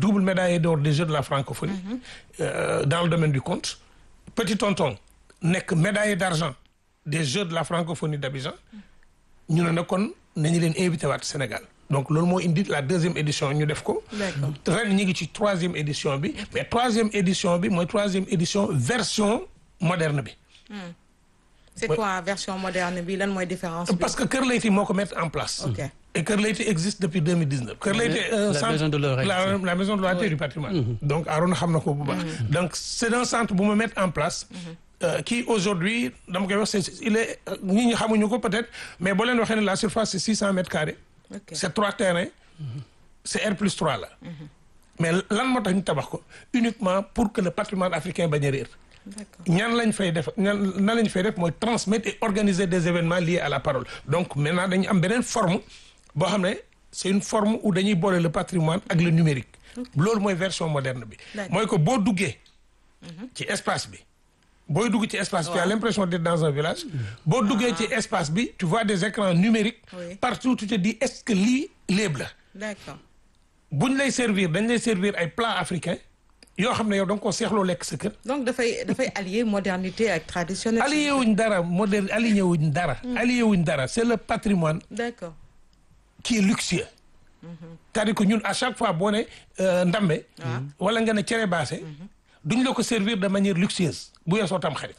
double médaillé d'or des Jeux de la francophonie euh, dans le domaine du conte petit tonton nekk médaillé d'argent des Jeux de la francophonie d'Abidjan ñu ne nag kon nañu leen invité waat Sénégal donc loolu moo indi la deuxième édition ñu def ko D'accord. ren ñu ngi ci troisième édition bi mais troisième édition bi mooy troisième édition version moderne bi c'est quoi version moderne bi lan mooy différence bi. parce que Kër Leyti moo ko mettre en place Ok. et Kër Leyti existe depuis 2019 Kër Leyti La centre- maison de l'oreille. la, la maison de l'oreille et du patrimoine donc Arona xam na ko bu baax donc c'est un centre bu ma mettre en place euh, qui aujourd'hui dama koy wax c'est il est ñi ñi xamuñu ko peut-être mais boo leen waxee ne la surface c'est 600 mètres carrés Ok. c'est trois terrains c'est R plus 3 là mais lan moo tax ñu tabax ko uniquement pour que le patrimoine africain bañ a réer D'accord. ñaan lañ fay def ñaan nan lañ fay def mooy transmettre et organiser des événements liés à la parole donc maintenant dañu am beneen forme boo xam ne c'est une forme où dañuy boole le patrimoine ak le numérique loolu mooy version moderne bi D'accord. mooy que boo duggee ci espace bi booy dugg ci espace bi tu as l'impression d'être dans un village boo duggee ci espace bi tu vois des écrans numériques Oui. partout tu te dis est-ce que lii léeb la D'accord. buñ lay servir dañ lay servir ay plats africains yoo xam ne yow da nga koo seexloo lekk sa kër donc dafay dafay allier modernité ak traditionnel. allié wuñ dara moderne allié wuñ dara allié wuñ dara c'est le patrimoine D'accord. qui est luxueux c'est-à-dire que ñun à chaque fois boo ne euh, ndambe wala nga ne cere baase duñ la ko servir de manière luxueuse bu yeesoo tam xarit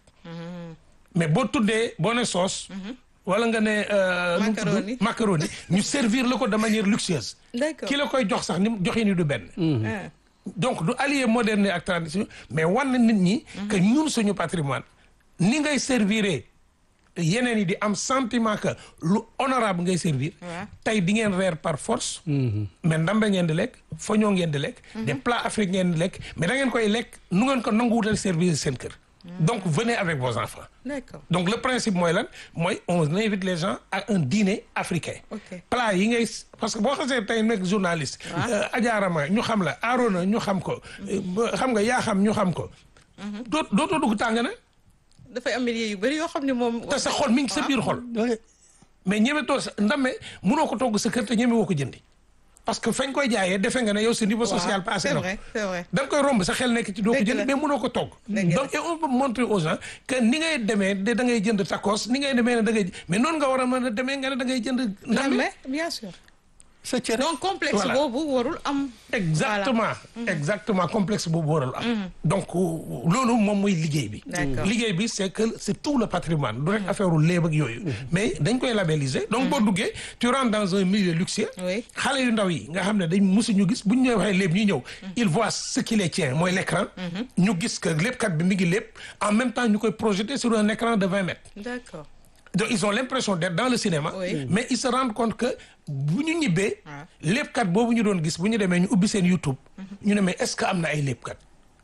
mais boo tuddee boo ne sauce wala nga ne euh, nu mu tudd? Macaroni. macaroni ñu servir la ko de manière luxueuse D'accord. ki la koy jox sax ni mu joxe ni du benn Ah. donc du allier moderne ak tradition mais wan na nit ñi que ñun suñu patrimoine ni ngay servir yeneen yi di am sentiment que lu honorable ngay servir Ouais. tey di ngeen reer par force mais ndambe ngeen di lekk foñoo ngeen di lekk des plats africains ngeen di lekk mais da ngeen koy lekk nu ngeen ko nanguwutal servir seen kër donc venez avec vos enfants D'accord. donc le principe mooy lan mooy on invite les gens à un dîner africain Ok. plat yi ngay parce que boo xasee tey nekk journaliste euh, ajaarama ñu xam la Arona ñu xam ko euh, ba- xam nga yaa xam ñu xam ko doo dootoo dugg tàng na dafay am milieu yu bëri yoo xam ne moom. te sa xol mi ngi sa biir xol mais ñeme too sa ndame munoo ko togg sa kër te ñeme woo ko jëndi parce que fañ koy jaayee defe nga ne yow sa niveau social waaw passé c'est na vrai c'est vrai. da nga koy romb sa xel nekk ci doo ko Dëgg la. jënd mais mënoo ko togg Dëgg la. donc et on peut montrer aux gens que ni ngay demee de da ngay jënd tacos ni ngay demee ne da ngay mais noonu nga war a mën a demee nga ne da ngay jënd ndambe mais bien sûr. sa cere donc complexe Voilà. boobu warul am. exactement exactement complexe boobu waral am donc loolu moom mooy liggéey bi D'accord. liggéey bi c'est que c'est tout le patrimoine du rek affaire u léeb ak yooyu mais dañ koy labelliser donc boo duggee tu rentres dans un milieu luxueux Oui. xale yu ndaw yi nga xam ne dañ musuñu gis bu ñu ñëw waxee léeb ñu ñëw ils voient ce qui les tient mooy l'écran ñu gis que léebkat bi mi ngi léeb en même temps ñu koy projeter sur un écran de vingt mètres D'accord. donc ils ont l'impression d'être dans le cinéma Oui. mais ils se rendent compte que bu ñu ñibbee Ah. léebkat boobu ñu doon gis bu ñu demee ñu ubbi seen YouTube ñu ne mais est-ce que am na ay léebkat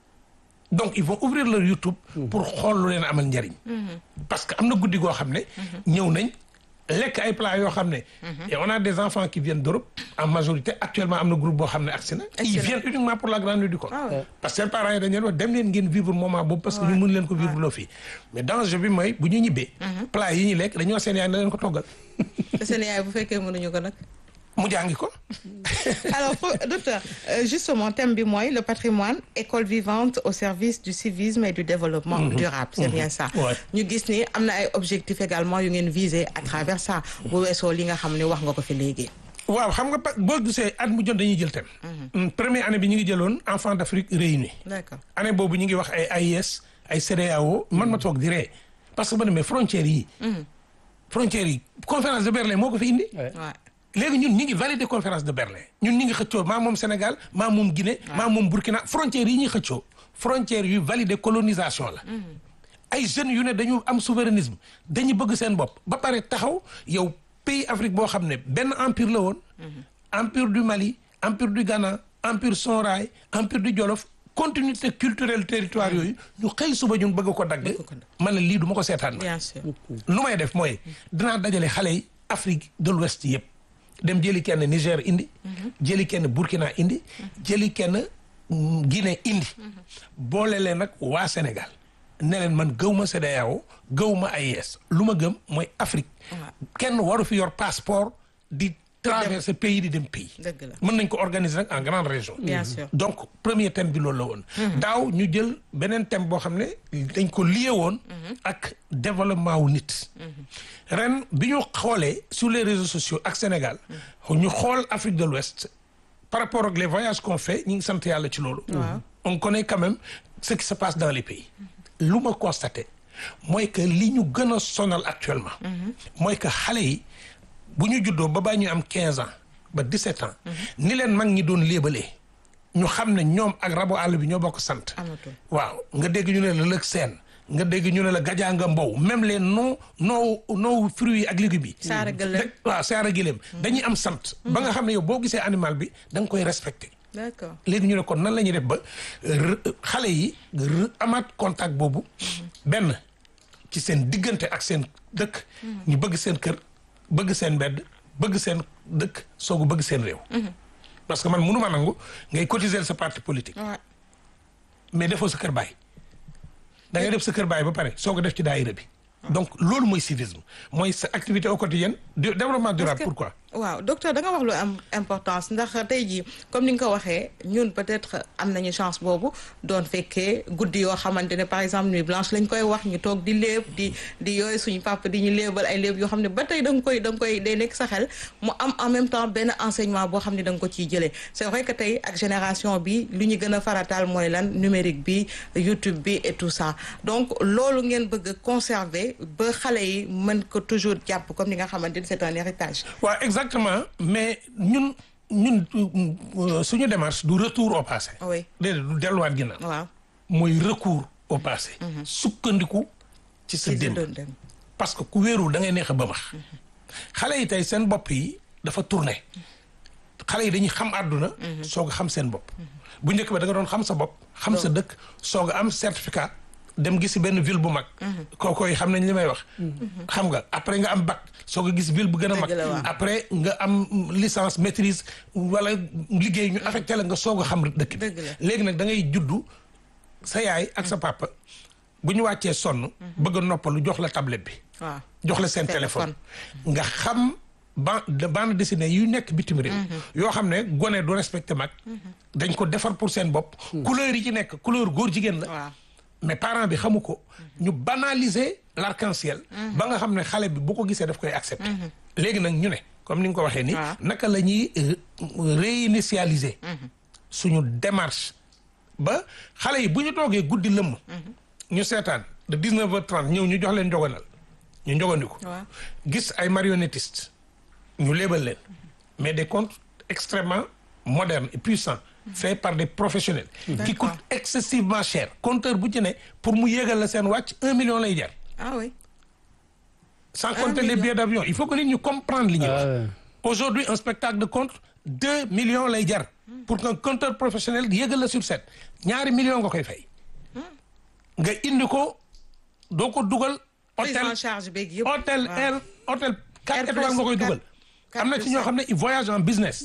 donc ils vont ouvrir leur YouTube pour xool lu leen amal njariñ parce que am na guddi goo xam ne ñëw nañ lekk ay plats yoo xam ne et on a des enfants qui viennent d'Europe en majorité actuellement am na groupe boo xam ne agsi na ils Excellent. viennent uniquement pour la grande nuit du Coran Ah ouais. parce que seen parents yi dañu leen wax dem leen ngeen vivre moment boobu parce que ñu mën leen ko vivre loo fii mais danger bi mooy bu ñu ñibbee plat yi ñu lekk dañoo wax seen yaay na leen ko toggal te seen yaay bu fekkee mënuñu ko nag. mu jàngi ko alors pro- docteur euh, justement thème bi mooy le patrimoine école vivante au service du civisme et du développement durable c'est bien ça Ouais. ñu gis ni am na ay objectifs également yu ngeen viser à travers ça bu weesoo li nga xam ne wax nga ko fi léegi waaw xam nga pa- boo gisee at mu jot dañuy jël thème première année bi ñu ngi jëloon enfants d'Afrique réunis d'accord année boobu ñu ngi wax ay AIS ay CEDEAO man ma toog di ree parce que ma ne mais frontières yi frontières yi conférence de Berlin moo ko fi indi ouais. léegi ñun ñi ngi valider conférence de Berlin ñun ñi ngi xëccoo maa moom Sénégal maa moom Guinée maa moom Burkina frontières yi ñuy xëccoo frontières yu valider colonisation la ay jeunes yu ne dañu am souverainisme dañu bëgg seen bopp ba pare taxaw yow pays Afrique boo xam ne benn empire la woon empire du Mali empire du Ghana empire Songhai empire du Jolof continuité culturelle territoire yooyu ñu xëy suba ñun bëgg ko dagg ko dagg. man la lii du ma ko seetaan ma bien sûr lu may def mooy dinaa dajale xale yi Afrique de l'Ouest yëpp dem jëli kenn Niger indi jëli kenn Burkina indi jëli kenn mm, Guinée indi boole leen nag waa Sénégal ne leen man gëw ma CEDEAO gëw ma AES lu ma gëm mooy Afrique kenn waru fi yor passeport di traverser pays di dem pays dëgg la mën nañ ko organiser nag en grande région bien sûr donc premier thème bi loolu la woon daaw ñu jël beneen thème boo xam ne dañ ko lié woon ak développement wu nit ren bi ñu xoolee sur les réseaux sociaux ak Sénégal ñu xool Afrique de l'Ouest par rapport ak les voyages qu'on fait ñu ngi sant yàlla ci loolu on connaît quand même ce qui se passe dans les pays lu ma constaté mooy que li ñu gën a sonal actuellement mooy que xale yi bu ñu juddoo ba baa ñu am quinze ans ba dix-sept ans ni leen mag ñi doon léebalee ñu xam ne ñoom ak rabu àll bi ñoo bokk sant amatul waaw nga dégg ñu ne la lëg seen nga dégg ñu ne la gajaanga mbow même les non non non fruits yi ak légumes yi Saara gëléem. Da- waaw saara gëléem dañuy am sant ba nga xam ne yow boo gisee animal bi da nga koy respecté d'accord léegi ñu ne kon nan la ñuy def ba re- xale yi re- amaat contact boobu benn ci seen diggante ak seen dëkk ñu bëgg seen kër bëgg seen mbedd bëgg seen dëkk soogu bëgg seen réew parce que man mënu ma nangu ngay cotiser sa parti politique waaw mais defoo sa kër baay da ngay def sa kër baay ba pare soo ko def ci daayira bi donc loolu mooy civisme mooy sa activité au quotidien du développement durable que- pourquoi waaw docteur da nga wax lu am importance ndax tey jii comme ni nga ko waxee ñun peut-être am nañu chance boobu doon fekkee guddi yoo xamante ne par exemple nuit blanche lañ koy wax ñu toog di léeb di di yooyu suñu papa di ñu léebal ay léeb yoo xam ne ba tey da nga koy da nga koy day nekk sa xel mu am en même temps benn enseignement boo xam ne da nga ko ciy jëlee c'est vrai que tey ak génération bi lu ñu gën a farataal mooy lan numérique bi YouTube bi et tout ça donc loolu ngeen bëgg a conserver ba xale yi mën ko toujours jàpp comme ni nga xamante ni c'est un héritage waaw exactement mais ñun ñun euh, suñu démarche du retour au passé oui déedéet du delluwaat ginnaaw waaw mooy recours au passé sukkandiku ci sa ci sa démb doon dem parce que ku wéerul da ngay neex a ba max xale yi tey seen bopp yi dafa tourné xale yi dañuy xam àdduna soog a xam seen bopp bu njëkk ba da nga doon xam sa bopp xam sa dëkk soog a am certificat dem gisi benn ville bu mag kookoy xam nañ li may wax xam nga après nga am bac soog a gis ville bu gën a mag Dëgg la, waaw. après nga am licence maîtrise wala liggéey ñu affecté la nga soog a xam dëkk bi Dëgg la. léegi nag da ngay juddu sa yaay ak sa papa bu ñu wàccee sonn bëgg a noppalu jox la tablette bi waaw jox la seen téléphone nga xam ban de bande dessinée yu nekk bitim réew yoo xam ne gone du respecté mag dañ ko defar pour seen bopp couleur yi ci nekk couleur góor jigéen la waaw mais parent bi xamu ko ñu banaliser l'arc-en-ciel ba nga xam ne xale bi bu ko gisee daf koy accepter léegi nag ñu ne comme ni nga ko waxee ni waaw. naka la ñuy euh, réinitialiser suñu démarche ba xale yi bu ñu toogee guddi lëmm ñu seetaan de 19 heures 30 ñëw ñu jox leen njogonal ñu njogandiku waaw gis ay marionnettistes ñu léebal leen mais des comptes extrêmement modernes et puissants faits par des professionnels qui D'accord. coûtent excessivement cher compteur bu ci ne pour mu yéegal la seen wàcc un million lay jar ah oui sans Un compter les million. billets d'avion il faut que nit ñu comprendre li ñuy wax Ah ouais. aujourd'hui un spectacle de compte deux millions lay jar pour qu'un compteur professionnel yéegal la sur scène ñaari millions nga koy fay nga indi ko doo ko dugal prise hôtel en charge beeg yëpp hôtel waaw. air hôtel quatre Air étoiles plus nga koy quatre- dugal quatre am na plus ci ñoo cinq. xam ne ils voyagent en business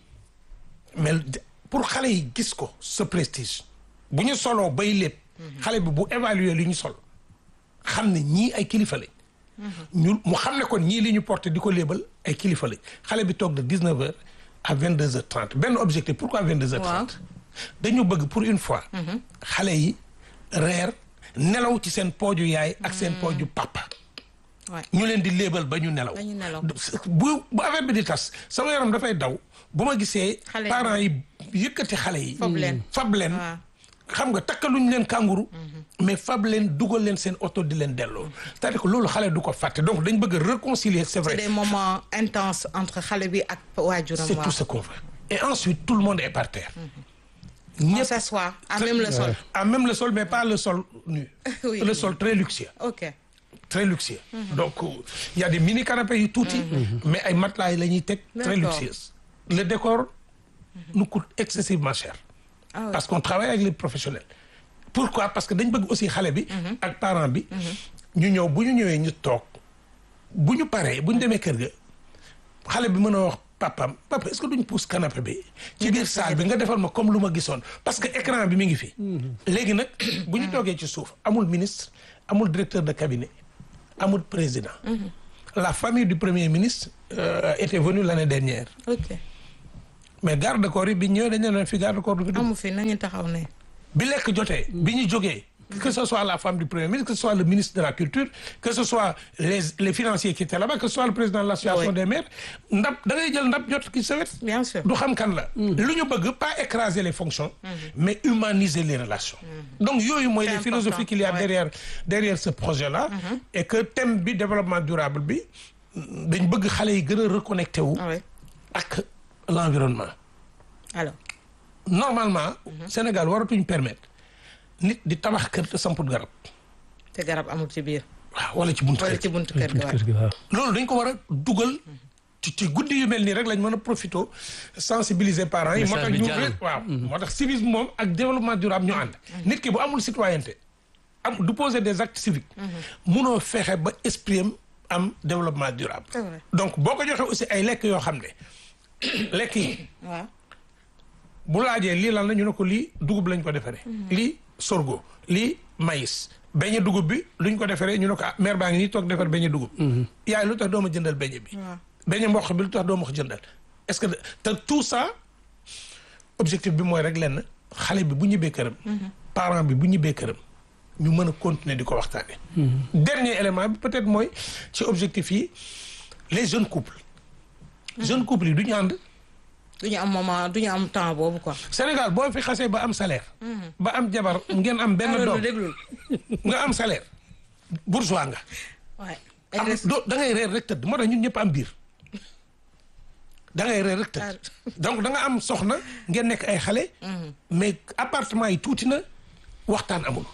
mais de- pour xale yi gis ko ce prestige bu ñu soloo bay lépp xale bi bu évaluer li ñu sol xam ne ñii ay kilifa lañ ñu mu xam ne kon ñii li ñu porté di ko léebal ay kilifa lañ xale bi toog de 19 heures à 22 heures 30 benn objectif pourquoi 22 heures 30 dañu bëgg pour une fois xale yi reer nelaw ci seen pooju yaay ak seen pooju papa Ouais. ñu leen di léebal ba ñu nelaw Ba ñu nelaw. bu bu affaire bi di tas sama yaram dafay daw bu ma gisee Xale yi. parents yi yëkkati xale yi Fob leen. fab leen waaw xam nga takkaluñ leen kànguru mais fab leen dugal leen seen oto di leen delloo c'est-à-dire que loolu xale du ko fàtte donc dañ bëgg a réconcilier c'est c'est vrai des moments intenses entre xale bi ak waajuram c'est waaw tout ce qu'on veut et ensuite tout le monde est par terre on ñëpp s'assoit à même le sol à même le sol mais pas le sol nu Oui. le sol très luxueux ok très luxueux donc il y a des mini canapés yu tuuti mais ay matelas yi la ñuy teg très D'accord. luxueux le décor nous coûte excessivement cher ah oui. parce qu'on travaille avec les professionnels pourquoi parce que dañ bëgg aussi xale bi ak parent bi ñu ñëw bu ñu ñëwee ñu toog bu ñu paree bu ñu demee kër ga xale bi mën a wax papam papa est-ce que duñ pousse canapé bi ci biir salle bi nga defal ma comme lu ma gisoon parce que écran bi mi ngi fi léegi nag bu ñu toogee ci suuf amul ministre amul directeur de cabinet amul président la famille du premier ministre euh, était venue l'année dernière ok mais garde corps yi bi ñëwee dañu ne fi garde corps du fi dugg amu fi nañu taxaw ne. bi lekk jotee bi ñu jógee que ce soit la femme du premier ministre que ce soit le ministre de la culture que ce soit les les financiers qui étaient là-bas que ce soit le président de l'association Oui. des maires ndab da ngay jël ndab jot ki sa wet bien sûr. du xam kan la lu ñu bëgg pas écraser les fonctions mais humaniser les relations donc yooyu mooy C'est les important, philosophies qu'il y a ouais. derrière derrière ce projet là et que thème bi développement durable bi dañ bëgg xale yi gën a reconnecté wu ah oui ak l'environnement alors. normalement Sénégal waratuñ permettre nit di tabax kër te samput garab te garab amul ci biir. waaw wala ci buntu wala kër ci buntu kër gi waaw. kër gi waaw. loolu dañ ko war a dugal ci ci guddi yu mel nii rek lañ mën a profité sensibiliser parents yi moo tax Message bi ñu jàll. waaw moo tax civisme moom ak développement durable ñu ànd nit ki bu amul citoyenneté am du poser des actes civiques munoo fexe ba esprit am am développement durable C'est vrai. donc boo ko joxee aussi ay lekk yoo xam ne lekk yi waaw. bu laajee lii lan la ñu ne ko lii dugub lañ ko defaree. lii sorgho lii maïs. beñe dugub bi luñ ko defaree ñu ne ko ah mère baa ngi nii toog defar beñe dugub. yaay lu tax doo ma jëndal beñe bi. waaw. beñe mboq bi lu tax doo ma ko jëndal. est-ce que te tout ça objectif bi mooy rek lenn xale bi bu ñibbee këram. parent bi bu ñibbee këram ñu mën a continuer di ko waxtaanee. dernier élément bi peut-être mooy ci objectif yi les jeunes couples. jeunes couples yi du ñu ànd. du ñu am moment du ñu am temps boobu quoi. Sénégal boo fi xasee ba am salaire. ba am jabar ngeen am benn alors doom déglul. nga am salaire bourgeois nga. waaye. am doo da ngay reer rek tëdd moo tax ñun ñëpp am biir da ngay reer rek tëdd donc da nga am soxna ngeen nekk ay xale. mais appartement yi tuuti na waxtaan amul.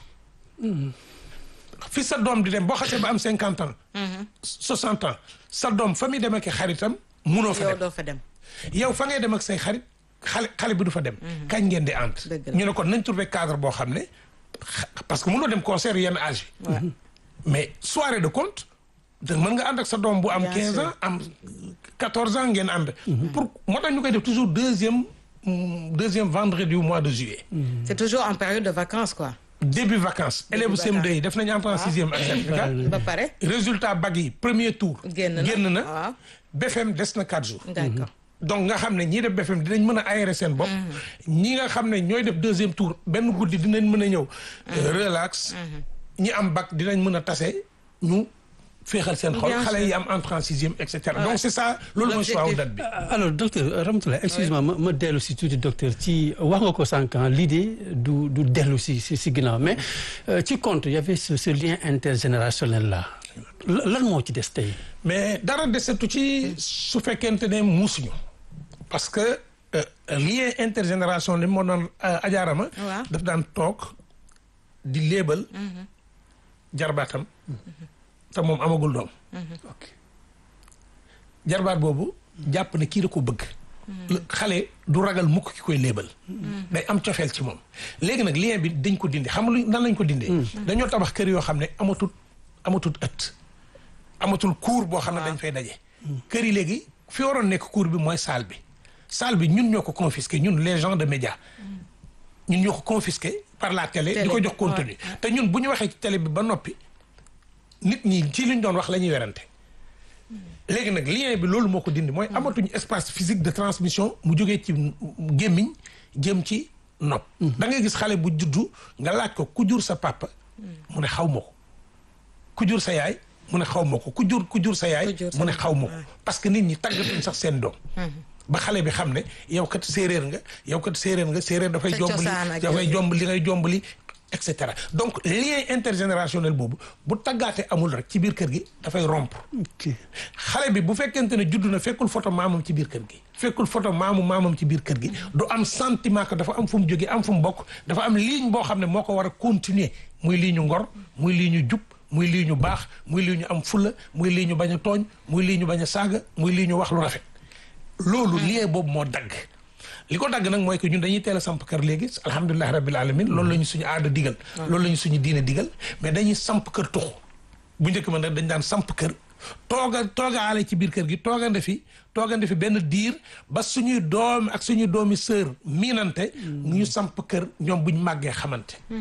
fi sa doom di dem boo xasee ba am cinquante ans. soixante ans sa doom fa muy dem ak i xaritam munoo fa yow dem. doo fa dem. yow fa ngay dem ak say xarit xale xale bi du fa dem. kañ ngeen di ànd. Dëgg la. ñu ne kon nañ trouver cadre boo xam ne xa- parce que mënoo dem concert yenn âge yi. waaw. mais soirée de compte da mën nga ànd ak sa doom bu am Bien 15 sûr. ans am 14 ans ngeen ànd. pour moo tax ñu koy def toujours deuxième mm, deuxième vendredi du mois de juillet. c'est toujours en période de vacances quoi. début vacances. élèves vacances. CM2 yi def nañu entrée en sixième ak certificat. ba pare. résultat bac yi premier tour. génn na génn na waaw. BFM des na 4 jours. d'accord. donc nga xam ne ñii def BFM dinañ mën a aérer seen bopp. ñi nga xam ne ñooy def deuxième tour benn guddi dinañ mën a ñëw. relax. ñi am bac dinañ mën a tase ñu féexal seen xol Bien xale sûr. yi am entrée en sixième et cetera donc c'est ça loolu mooy choix wu date bi. alors docteur Ramatoulaye excuse-moi ma ma dellu si tuuti docteur ci wax nga ko sànq ah, l'idée du du dellu si si si ginnaaw mais euh, ci compte y avait ce, ce lien intergénérationnel là La- lan moo ci des tey. mais dara desetu ci su fekkente ne muusuñu parce que euh, lien intergénération li moo doon ajaarama Waaw. daf daan toog di léebal jarbaatam te moom amagul doom ok jarbaat boobu jàpp ne kii da ko bëgg xale du ragal mukk ki koy léebal day am cofeel ci moom léegi nag lien bi dañ ko dindi xam lu nan lañ ko dindee dañoo tabax kër yoo xam ne amatul amatul ëtt amatul cour boo xam ne dañ fay daje kër yi léegi fi waroon nekk cour bi mooy salle bi salle bi ñun ñoo ko confisqué ñun les gens de médias ñun ñoo ko confisqué par la télé di ko Télé, jox contenu te ñun bu ñu waxee ci télé bi ba noppi nit ñi ci liñ doon wax la ñuy werante léegi nag lien bi loolu moo ko dindi mooy amatuñu espace physique de transmission mu jógee ci gémmiñ jëm ci nopp da ngay gis xale bu juddu nga laaj ko ku jur sa papa mu ne xaw ma ko ku jur sa yaay mu ne xaw ma ko ku jur ku jur sa yaay Ku jur sa mu ne yaay, xaw ma ko parce que nit ñi tàggatuñ sax seen doom ba xale bi xam ne yow kat séeréer nga yow kat séeréer nga séeréer dafay Sa jombali cosaan ak dafay yooyu. jomb li ngay jombali et cetera donc lien intergénérationnel boobu bu taggaate amul rek ci biir kër gi dafay rompre ok xale bi bu fekkente ne judd na fekkul photo maamam ci biir kër gi fekkul photo maamu maamam ci biir kër gi du am sentiment que dafa am fu mu jógee am fu mu bokk dafa am ligne boo xam ne moo ko war a continuer muy lii ñu ngor muy lii ñu jub muy lii ñu baax muy lii ñu am fulla muy lii ñu bañ a tooñ muy lii ñu bañ a saaga muy lii ñu wax lu rafet loolu lien boobu moo dagg li ko dagg nag mooy que ñun dañuy teel a samp kër léegi alhamdulilah rabbil alamin loolu la ñu suñu aada digal loolu la ñu suñu diine digal mais dañuy samp kër tuxu bu njëkk ma nag dañ daan samp kër tooga toogaale ci biir kër gi toogande fi toogande fi benn diir ba suñuy doom ak suñuy doomi sœur miinante ñu samp kër ñoom buñ màggee xamante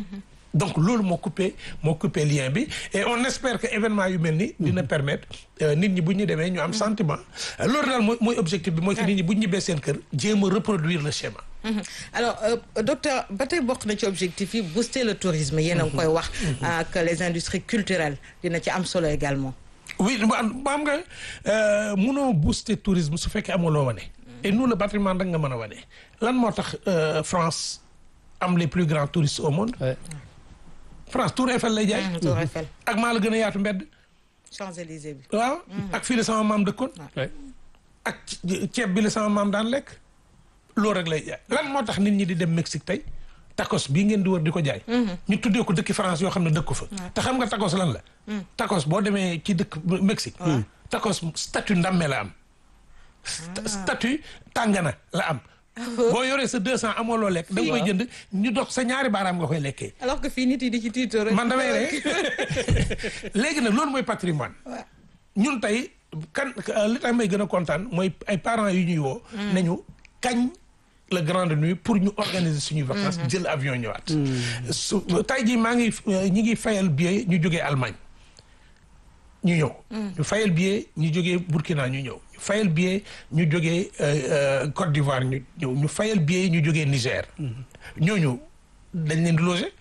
donc loolu moo coupé moo coupé lien bi et on espère que événement yu mel ni dina permettre nit ñi bu ñu demee ñu am sentiment loolu daal mooy mooy objectif bi mooy que nit ñi bu ñu ñibbee seen kër jéem a reproduire le schéma alors euh, docteur ba tey bokk na ci objectif yi booster le tourisme yéen a ngi koy wax ak les industries culturelles dina ci am solo également oui ba am nga munoo booster tourisme su fekkee amuloo wane et nous le patrimoine rek nga mën a wane lan moo tax France am les plus grands touristes au monde France Tour Eiffel lay jaay Tour Eiffel ak maa la gën a yaatu mbedd Champs-Élysées bi waaw ak fii la sama maam dëkkoon ak ceeb bi la sama maam daan lekk loolu rek lay jaay lan moo tax nit ñi di dem Mexique tey tacos bii ngeen di wër di ko jaay ñu tuddee ko dëkki France yoo xam ne dëkku fa te xam nga tacos lan la tacos boo demee ci dëkk Mexique tacos statut ndamme la am statut tàngana la am boo yoree sa deux cent amoo loo lekk da nga koy jënd ñu dox sa ñaari baaraam nga koy lekkee alors que fii nit yi di ci tiito rek man damay rek léegi nag loolu mooy patrimoine ñun tey kan li tax may gën a kontaan mooy ay parents yu ñuy woo nañu kañ la grande nuit pour ñu organiser suñuy vacances jël avion ñëwaat su tey jii maa ngi ñi ngi fayal billet ñu jógee Allemagne ñu ñëw ñu fayal billet ñu jógee Burkina ñu ñëw ñu fayal billet ñu jógee Côte d'Ivoire ñu ñëw ñu fayal billet ñu jógee Niger ñooñu dañ leen di loger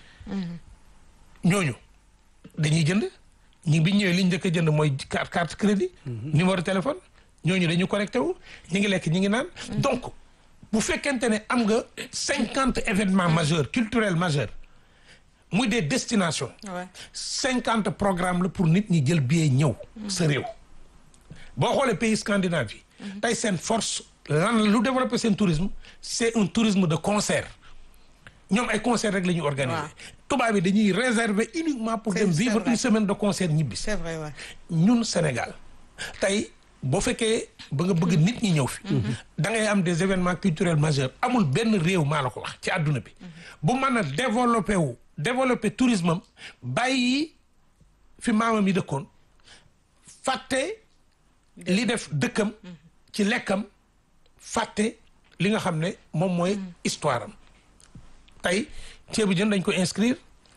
ñooñu dañuy jënd ñi bi ñëwee li ñu njëkk a jënd mooy carte carte crédit numéro téléphone ñooñu dañu connecté wu ñi ngi lekk ñi ngi naan donc bu fekkente ne am nga cinquante événements majeurs culturels majeurs muy des destinations cinquante programmes la pour nit ñi jël billet ñëw sa réew boo xoolee pays scandinave yi tey seen force lan lu développer seen tourisme c'est un tourisme de concert ñoom ay concert rek la ñuy organiser tubaab bi dañuy réserver uniquement pour dem vivre une semaine de concert ñibbi c'est vrai ouais. ñun Sénégal tey boo fekkee ba nga bëgg nit ñi ñëw fi da ngay am des événements culturels majeurs amul benn réew maa la ko wax ci àdduna bi bu mën a développer wu développer tourisme am bàyyi fi maamam yi dëkkoon fàtte li def dëkkam ci lekkam fàtte li nga xam ne moom mooy histoire am tey ceebu jën dañ ko inscrire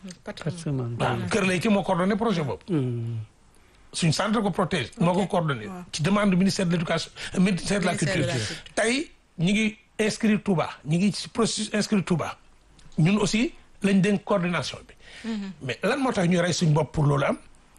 waaw Kër Leyti moo coordonné projet boobu suñ centre ko protège moo ko coordonné ci demande ministère de l'éducation ministère de la culture tey ñi ngi inscrire Touba ñi ngi ci processus inscrire Touba ñun aussi lañ dénk coordination bi mais lan moo tax ñuy rey suñ bopp pour loolu am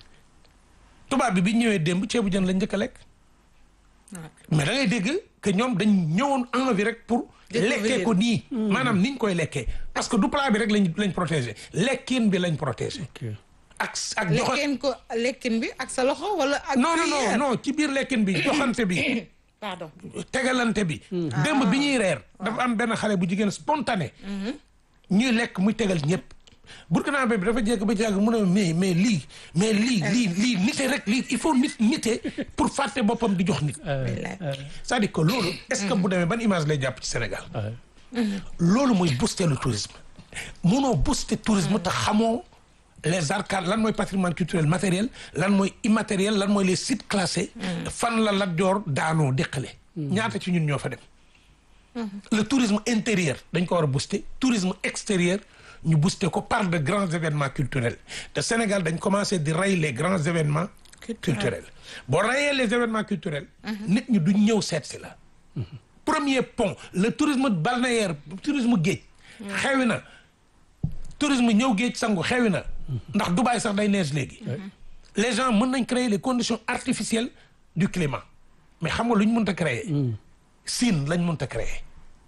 Touba bi bi ñëwee démb ceebu jën lañ njëkk a lekk mais da ngay dégg que ñoom dañ ñëwoon envie rek pour lekkee ko nii maanaam niñ koy lekkee parce que du plat bi rek lañ lañ protégé lekkin bi lañ protégé ak ak lekkin ko lekkin bi ak sa loxo wala ak non non non non ci biir lekkin bi joxante bi pardon tegalante bi démb bi ñuy reer dafa am benn xale bu jigéen spontané ñuy lekk muy tegal ñëpp Burkina bi dafa jekk ba jàgg mu ne mais mais lii mais lii lii lii nite rek lii il faut nit nite pour fàtte boppam di jox nit c'est-à-dire que loolu est-ce que bu demee ban image lay jàpp ci Sénégal loolu mooy booster le tourisme munoo booster tourisme te xamoo les arcades lan mooy patrimoine culturel matériel lan mooy immatériel lan mooy les sites classés fan la Lat Joor daanoo déqale ñaata ci ñun ñoo fa dem le tourisme intérieur dañ ko war a booster tourisme extérieur ñu booster ko par de grands événements culturels te Sénégal dañ commencé di rey les grands événements culturels boo reyee les événements culturels nit ñi duñ ñëw seet si la premier pont le tourisme balnéaire tourisme géej xewi na tourisme ñëw géej sangu xewi na ndax Dubaï sax day neige léegi les gens mën nañ créer les conditions artificielles du climat mais xam nga lu ñu mënta créer Siin lañ mënta créer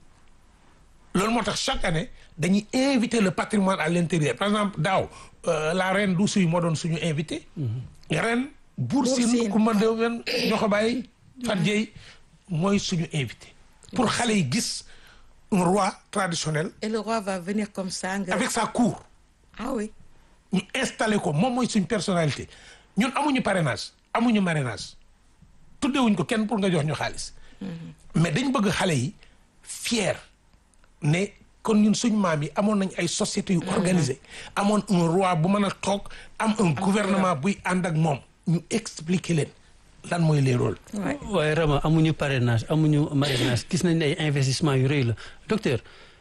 loolu moo tax chaque année dañuy inviter le patrimoine à l'intérieur par exemple daaw la reine du suy moo doon suñu invité ren Buur Siin ku ma dewen ñoo ko bàyyi Fat Dieye mooy suñu invité pour xale yi gis un roi traditionnel et le roi va venir comme ça avec sa cour ah oui ñu installé ko moom mooy suñ personnalité ñun amuñu parrainage amuñu marrainage tuddewuñ ko kenn pour nga jox ñu xaalis mais dañ bëgg xale yi fier ne kon ñun suñ maam yi amoon nañ ay sociétés yu organisées amoon un roi bu mën a toog am un gouvernement buy ànd ak moom ñu expliquer leen lan mooy les rôles waaye Rama amuñu parrainage amuñu marrainage gis nañ ne ay investissement yu rëy la docteur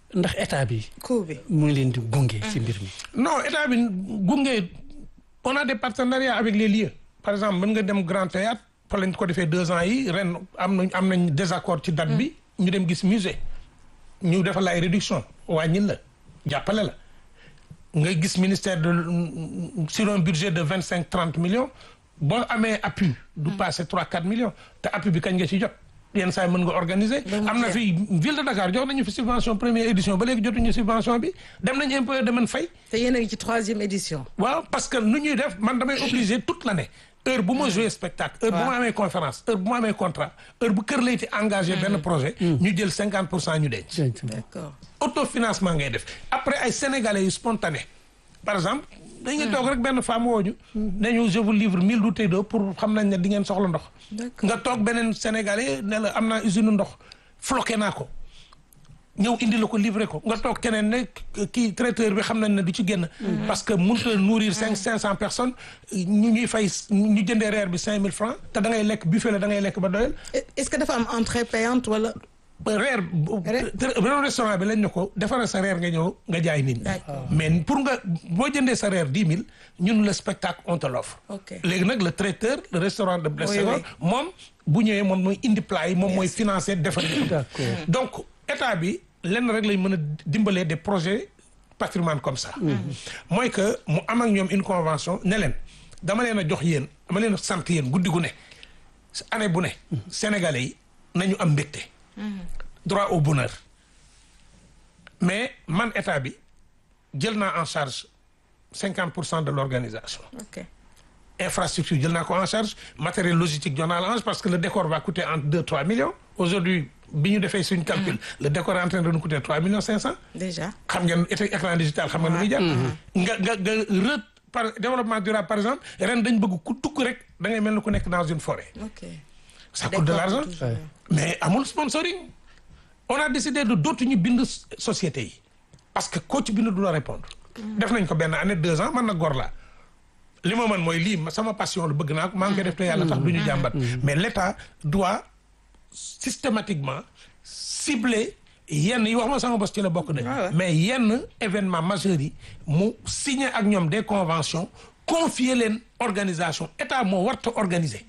ndax état bi coût bi. mu ngi leen di gunge ci mbir mi. non état bi gunge on a des partenariats avec les lieux par exemple mën nga dem Grand Théâtre fa lañ ko defee deux ans yi ren am nañ am nañ désaccord ci date bi ñu dem gis musée ñu defal la ay réduction wàññil la jàppale la nga gis ministère de sur un budget de vingt cinq trente millions boo amee appui du passé trois quatre millions te appui bi kañ nga ci jot yenn saa yi mën nga organiser am na fi ville de Dakar jox nañu fi subvention première édition ba léegi jotuñu subvention bi dem nañu impôt de man fay te yéen a ngi ci troisième édition. waaw parce que nu ñuy def man damay obligé toute l'année heure bu ma joué spectacle heure bu ma amee conférence heure bu ma amee contrat heure bu kër layti engagé benn projet ñu jël cinquante pour cent ñu denc d'accord autofinancement ngay def après ay sénégalais yu spontané par exemple dañuy toog rek benn femme wooñu nañu je vous livre mille bouteilles d'eau pour xam nañ ne di ngeen soxla ndox D'accord. nga toog beneen sénégalais ne la am naa usine ndox floqué naa ko ñëw indi la ko livré ko nga toog keneen ne kii traiteur bi xam nañ ne du ci génn parce que mënut a nourrir cinq cinq cent personnes ñu ñuy fay ñu jëndee reer bi cinq mille francs te da ngay lekk buffet la da ngay lekk ba doyal est-ce que dafa am entrée payante wala. reer beneen restaurant bi lañ ne ko defaral sa reer nga ñëw nga jaay nit ñi D'accord. mais pour nga boo jëndee sa reer dix mille ñun le spectacle on te l'offre Ok. léegi nag le traiteur le restaurant de Blaise Oui, Senghor oui. moom bu ñëwee moom mooy indi plat yi moom mooy financer defar yi D'accord. donc état bi lenn rek lañ mën a dimbalee des projets patrimoine comme ça mooy que mu am ak ñoom une convention ne leen dama leen a jox yéen dama leen a sant yéen guddi gu ne année bu ne sénégalais yi nañu am mbégte droit au bonheur mais man état bi jël naa en charge cinquante pour cent de l'organisation ok infrastructure jël naa ko en charge matériel logistique jox naa la en charge parce que le décor va coûter entre deux trois millions aujourd'hui bi ñu defee suñu calcul le décor est en train de nous coûter trois millions cinq cents déjà. xam ngeen éta- écran digital xam nga nu muy jar nga nga nga re par développement durable par exemple ren dañ bëgg ku tukk rek da ngay mel ni ku nekk dans une forêt ok. ça coûte de Décor l'argent toujours. Ouais. mais amul sponsoring on a décidé de dootu ñu bind société yi parce que koo ci bind du la répondre def nañ ko benn année deux ans man na gor laa li ma mën mooy lii ma- sama passion lu bëgg naa ko maa ngi koy def te yàlla tax du ñu jàmbat mais l'État doit systématiquement cibler yenn yi wax ma sama bos ci la bokk de Ouais, ouais. mais yenn événement majeurs yi mu signer ak ñoom des conventions confier leen organisation état moo warta organiser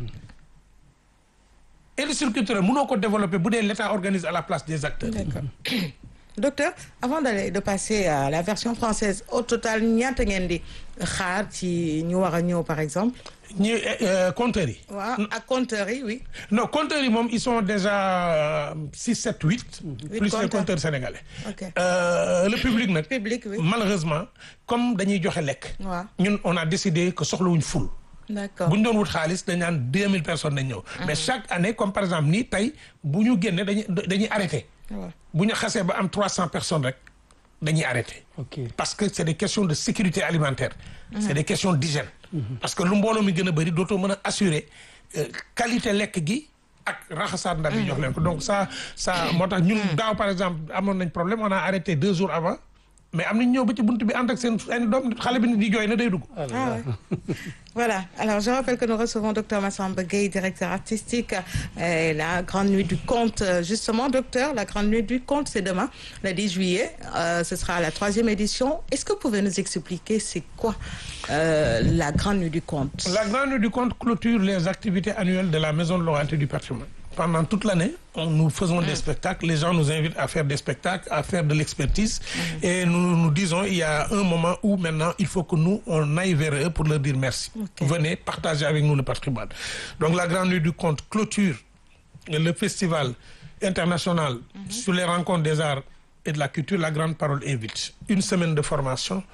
industrie culturelle mënoo ko développer bu dee l'État organise à la place des acteurs D'accord. Docteur, avant d'aller de passer à la version française, au total ñaata ngeen di xaar ci ñu war a ñëw par exemple. ñi compteurs yi waaw ak compteurs yi oui. non compteurs yi moom ils sont déjà six sept huit plus les compteurs. compteurs sénégalais Ok. Euh, le public nag Public oui. malheureusement comme dañuy joxe lekk waaw ñun on a décidé que soxlawuñ ful d'accord. bu ñu doon wut xaalis dañ naan deux mille personnes dañ ñëw mais chaque année comme par exemple nii tey bu ñu génne dañuy dañuy arrêté waaw bu ñu xasee ba am trois cent personnes rek dañuy arrêté ok parce que c'est des questions de sécurité alimentaire c'est des questions d'hygiène parce que lu mbooloo mi gën a bëri dootoo mën a assurer euh, qualité lekk gi ak raxasaat ndab yi jox leen ko donc ça ça moo tax ñun daaw par exemple amoon nañ problème on a arrêté deux jours avant mais am nañ ñëw ba ci bunt bi ànd ak seen seen doom xale bi ni di jooy na day dugg Ah ouais. voilà. Alors, je rappelle que nous recevons Dr Massamba Gueye, directeur artistique et la Grande Nuit du Conte. Euh, Justement, docteur, la Grande Nuit du Conte, c'est demain, le 10 juillet. Euh, ce sera la troisième édition. Est-ce que vous pouvez nous expliquer c'est quoi euh, la Grande Nuit du Conte La Grande Nuit du Conte clôture les activités annuelles de la Maison de l'Orienté du patrimoine. Pendant toute l'année, on- nous faisons des spectacles. Les gens nous invitent à faire des spectacles, à faire de l'expertise. Et nous nous disons, il y a un moment où maintenant, il faut que nous, on aille vers eux pour leur dire merci. Ok. Venez partager avec nous le patrimoine. Donc la Grande Nuit du Conte clôture le festival international sur les rencontres des arts et de la culture. La Grande Parole invite. Une semaine de formation.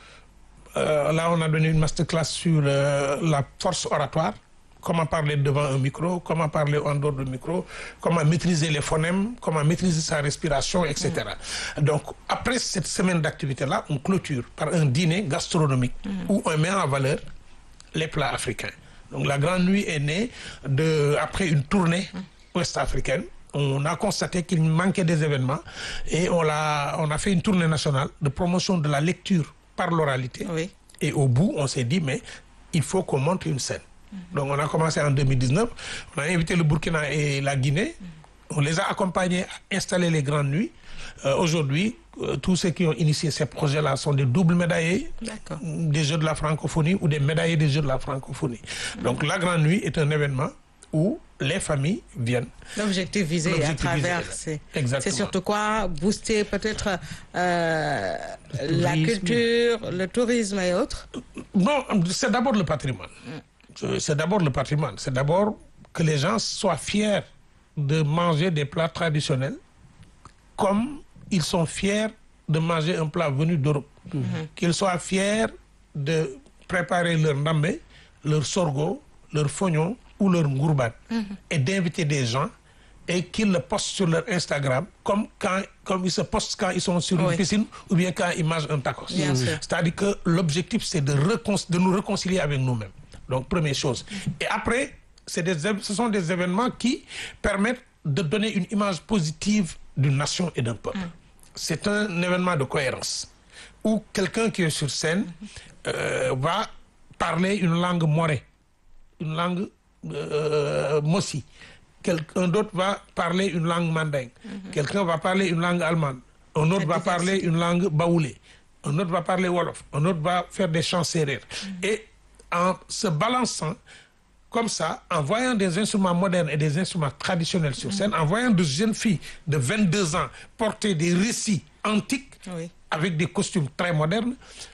Euh, là, on a donné une masterclass sur euh, la force oratoire, comment parler devant un micro, comment parler en dehors du micro, comment maîtriser les phonèmes, comment maîtriser sa respiration, etc. Donc, après cette semaine d'activité-là, on clôture par un dîner gastronomique où on met en valeur les plats africains. Donc, la Grande Nuit est née de, après une tournée ouest-africaine. On a constaté qu'il manquait des événements et on a, on a fait une tournée nationale de promotion de la lecture par l'oralité. Oui. Et au bout, on s'est dit, mais il faut qu'on monte une scène. Donc, on a commencé en 2019. On a invité le Burkina et la Guinée. On les a accompagnés à installer les grandes nuits. Euh, Aujourd'hui, euh, tous ceux qui ont initié ces projets-là sont des doubles médaillés D'accord. des Jeux de la francophonie ou des médaillés des Jeux de la francophonie. Donc la Grande Nuit est un événement où les familles viennent. L'objectif visé à L'objectif travers, visé, c'est exactement. c'est surtout quoi Booster peut-être euh, la tourisme. culture, le tourisme et autres Non, c'est d'abord le patrimoine. Euh, C'est d'abord le patrimoine. C'est d'abord que les gens soient fiers de manger des plats traditionnels comme ils sont fiers de manger un plat venu d'Europe. Qu'ils soient fiers de préparer leur ndambé, leur sorgho, leur fognon ou leur ngourban et d'inviter des gens et qu'ils le postent sur leur Instagram comme quand comme ils se postent quand ils sont sur Oui. une piscine ou bien quand ils mangent un tacos. Bien sûr. C'est-à-dire que l'objectif, c'est de, récon- de nous réconcilier avec nous-mêmes. Donc, première chose. Et après, c'est des, év- ce sont des événements qui permettent de donner une image positive d'une nation et d'un peuple. C'est un événement de cohérence où quelqu'un qui est sur scène euh, va parler une langue morée, une langue euh, mossi. Quelqu'un d'autre va parler une langue mandingue. Quelqu'un va parler une langue allemande. Un autre va parler une langue baoulée. Un autre va parler wolof. Un autre va faire des chants sérères. Et en se balançant comme ça, en voyant des instruments modernes et des instruments traditionnels sur scène, en voyant de jeunes filles de 22 ans porter des récits antiques Oui. avec des costumes très modernes,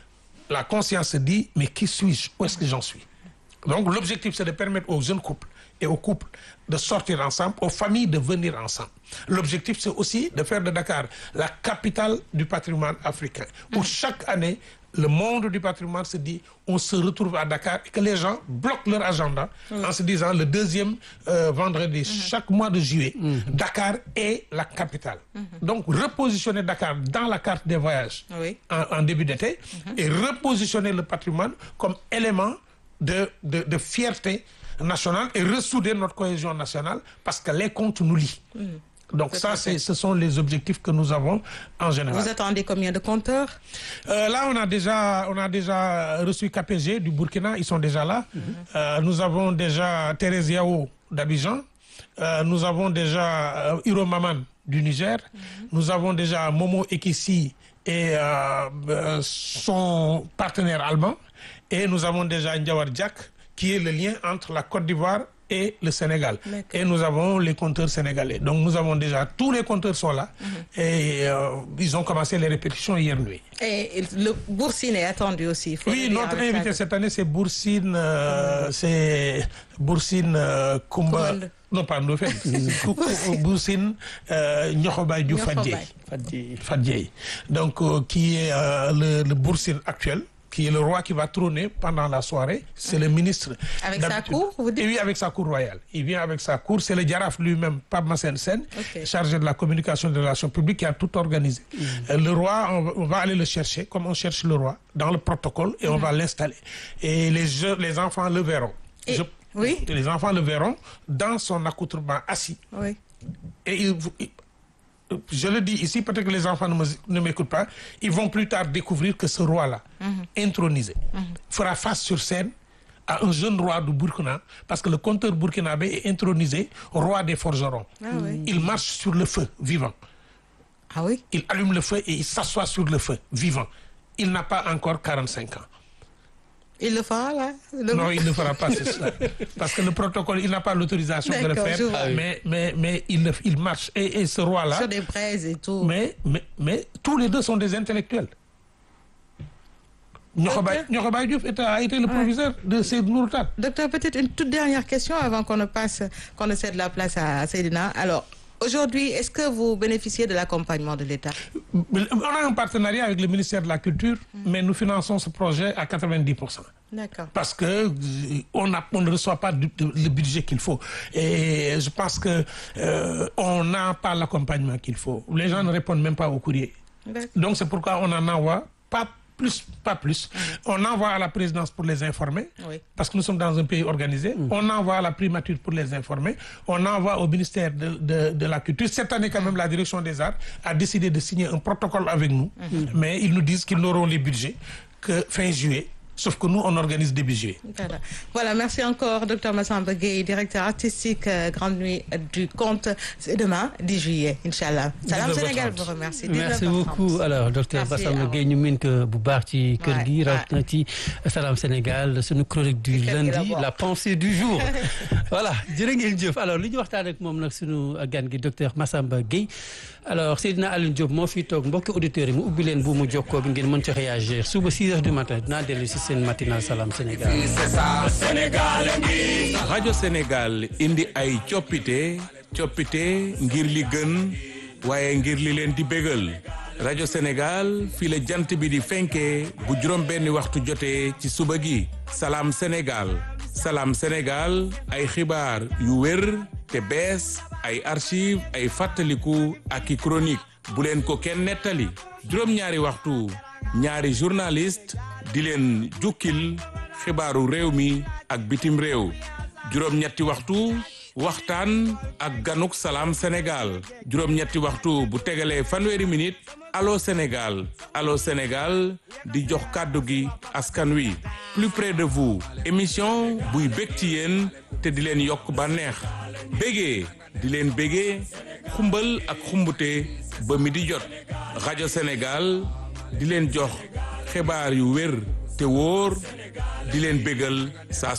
la conscience se dit, mais qui suis-je Où est-ce que j'en suis Donc l'objectif, c'est de permettre aux jeunes couples et aux couples de sortir ensemble, aux familles de venir ensemble. L'objectif, c'est aussi de faire de Dakar la capitale du patrimoine africain, où chaque année, le monde du patrimoine se dit, on se retrouve à Dakar et que les gens bloquent leur agenda en se disant le deuxième euh, vendredi chaque mois de juillet, Dakar est la capitale. Donc repositionner Dakar dans la carte des voyages Oui. en, en début d'été et repositionner le patrimoine comme élément de, de, de fierté nationale et ressouder notre cohésion nationale parce que les comptes nous lient. Donc Tout ça, à fait. c'est, ce sont les objectifs que nous avons en général. Vous attendez combien de compteurs Euh, là, on a déjà, on a déjà reçu KPG du Burkina, ils sont déjà là. Euh, nous avons déjà Thérèse Yao d'Abidjan. Euh, nous avons déjà euh, Hiro Maman du Niger. Nous avons déjà Momo Ekisi et euh, euh, son partenaire allemand. Et nous avons déjà Ndiawar Diak, qui est le lien entre la Côte d'Ivoire et le Sénégal. D'accord. Et nous avons les compteurs sénégalais. Donc nous avons déjà, tous les compteurs sont là. Et euh, ils ont commencé les répétitions hier nuit. Et le Boursine est attendu aussi. il faut le Oui, dire notre avec invité ça. cette année, c'est Boursine, euh, c'est Boursine euh, Kumba. Kumba. Non, pas Ndofène. Kou- Kou- Boursine euh, Nyokhobaye Diouf Nyokhobaye. Fadjei. Fadi. Fadjei. Donc, euh, qui est euh, le, le Boursine actuel, qui est le roi qui va trôner pendant la soirée. C'est le ministre. Avec sa d'habitude. cour, vous dites Et oui, avec sa cour royale. Il vient avec sa cour. C'est le Djaraf lui-même, Pape Massen Sen, Ok. chargé de la communication et de la relation publique, qui a tout organisé. Euh, Le roi, on va, on va aller le chercher, comme on cherche le roi, dans le protocole, et on va l'installer. Et les, jeux- les enfants le verront. Et- oui. Les enfants le verront dans son accoutrement assis. Oui. Et ils- ils- je le dis ici, peut-être que les enfants ne me- ne m'écoutent pas, ils vont plus tard découvrir que ce roi-là, intronisé, fera face sur scène à un jeune roi du Burkina, parce que le conteur burkinabé est intronisé roi des forgerons. Ah oui. Il marche sur le feu vivant. Ah oui Il allume le feu et il s'assoit sur le feu vivant. Il n'a pas encore 45 ans. Il le fera là le- Non, il ne fera pas cela. Parce que le protocole, il n'a pas l'autorisation de le D'accord, faire. je vois. Mais, mais, mais il, le- il marche. Et, et ce roi-là, Sur des braises et tout. mais, mais, mais tous les deux sont des intellectuels. Nyokhobaye Nyokhobaye Diouf était- a été le proviseur de Seyd Nourtal. Docteur, peut-être une toute dernière question avant qu'on ne passe, qu'on ne cède la place à Seydina. Alors, aujourd'hui, est-ce que vous bénéficiez de l'accompagnement de l'État On a un partenariat avec le ministère de la Culture, mais nous finançons ce projet à 90%. D'accord. Parce que euh, on, a- on ne reçoit pas du- de- le budget qu'il faut. Et je pense que euh, on n'a pas l'accompagnement qu'il faut. Les gens ne répondent même pas au courrier. D'accord. Donc c'est pourquoi on en envoie pas plus, pas plus. On envoie à la présidence pour les informer, Oui. parce que nous sommes dans un pays organisé. On envoie à la primature pour les informer. On envoie au ministère de, de- de la Culture. Cette année, quand même, la direction des arts a décidé de signer un protocole avec nous. Mais ils nous disent qu'ils n'auront les budgets que fin juillet. sauf que nous on organise des budgets Voilà. Voilà, merci encore, Dr Massamba Gueye, directeur artistique euh, Grande Nuit du Conte. C'est demain, 10 juillet, Inch'Allah. Salam 19h30. Sénégal vous remercie. merci 19h30. beaucoup alors docteur Merci, Bassamba Awa. Gueye ñu mën ko bu baax ci kër gi Ouais, rawatina ci Salam Sénégal sunu chronique du Ci kër gi la lundi bokk. la pensée du jour voilà jërë ngeen jëf alors li ñu waxtaan ak moom nag sunu gan gi docteur Massamba Gueye alors Seydina Alioune Diop moo fi toog mbokki auditeurs yi mu ubbi leen bu mu jokkoo bi ngeen mën ci réagir suba 6 heures du matin dinaa dellu si seen matinal Salam Sénégal rajo Sénégal indi ay coppite coppite ngir li gën waaye ngir li leen di bégal rajo Sénégal fii la jant bi di fenkee bu juróom benni waxtu jotee ci suba gi salaam Sénégal salaam Sénégal ay xibaar yu wér te bees ay archive ay fàttaliku ak i chronique bu leen ko kenn nettali juróom-ñaari waxtu ñaari journaliste di leen jukkil xibaaru réew mi ak bitim réew juróom-ñetti waxtu waxtaan ak ganuk salaam Sénégal juróom-ñetti waxtu bu tegalee fanweeri minute allo Sénégal allo Sénégal di jox kàddu gi askan wi plus près de vous émission buy bég ci yéen te di leen yokk bànneex bégee di leen bégee xumbal ak xumbute ba mi di jot rajo Sénégal di leen jox xibaar yu wér te wóor di leen bégal saa